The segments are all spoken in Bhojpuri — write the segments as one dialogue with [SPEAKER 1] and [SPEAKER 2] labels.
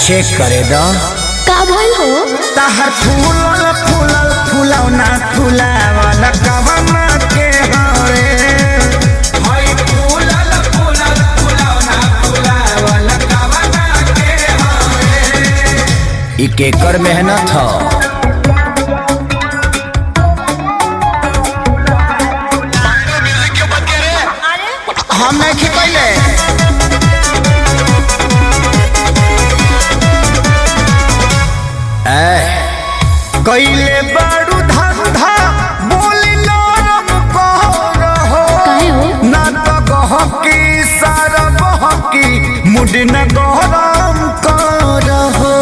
[SPEAKER 1] चेक करे दो
[SPEAKER 2] का भइल हो
[SPEAKER 1] तहर फूलल फूलल फूलौना फूलावल कवना के हवे हई फूलल फूलल फूलौना फूलावल कवना के हवे ई केकर मेहनत ह हम नहीं खिपैले कैले बारू धंधा बोली नरम कर हो
[SPEAKER 2] काहे हो
[SPEAKER 1] ना तो गहकी सारा बहकी मुड न गरम कर हो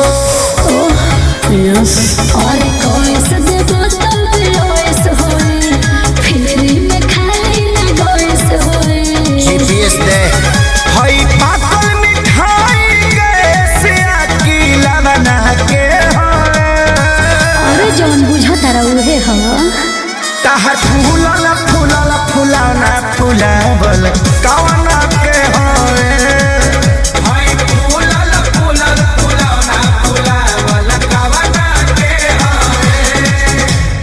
[SPEAKER 2] और कोई सदे बोतल लोइस होई फिरी में खाली ना गोइस होई
[SPEAKER 1] जीपीएस दे हई पाकल मिठाई के की लवना के हो
[SPEAKER 2] अरे जौन बुझा तारा उहे ह
[SPEAKER 1] तहर फूलल फूलल फूलौना फूलावल कवना के होए हई फूलल फूलल फूलौना फूलावल कवना के होए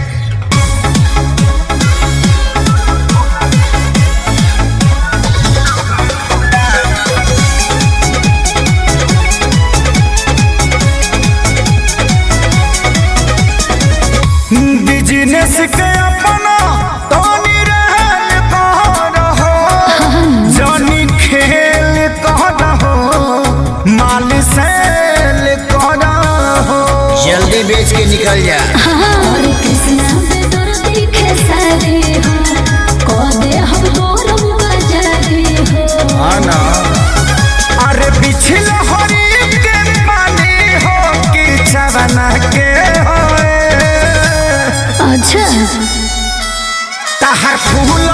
[SPEAKER 1] बिजनेस के अपना तोनी रहल कह रहो जनी खेल कह रहो माल सेल कह रहो जल्दी बेच के निकल जा
[SPEAKER 2] और कृष्णा पे तोर दिखे सारे हो को दे हम तोर बजारे हो
[SPEAKER 1] हाँ ना अरे बिछल हरी के पानी हो कि चवना के होए
[SPEAKER 2] अच्छा
[SPEAKER 1] तहर फूल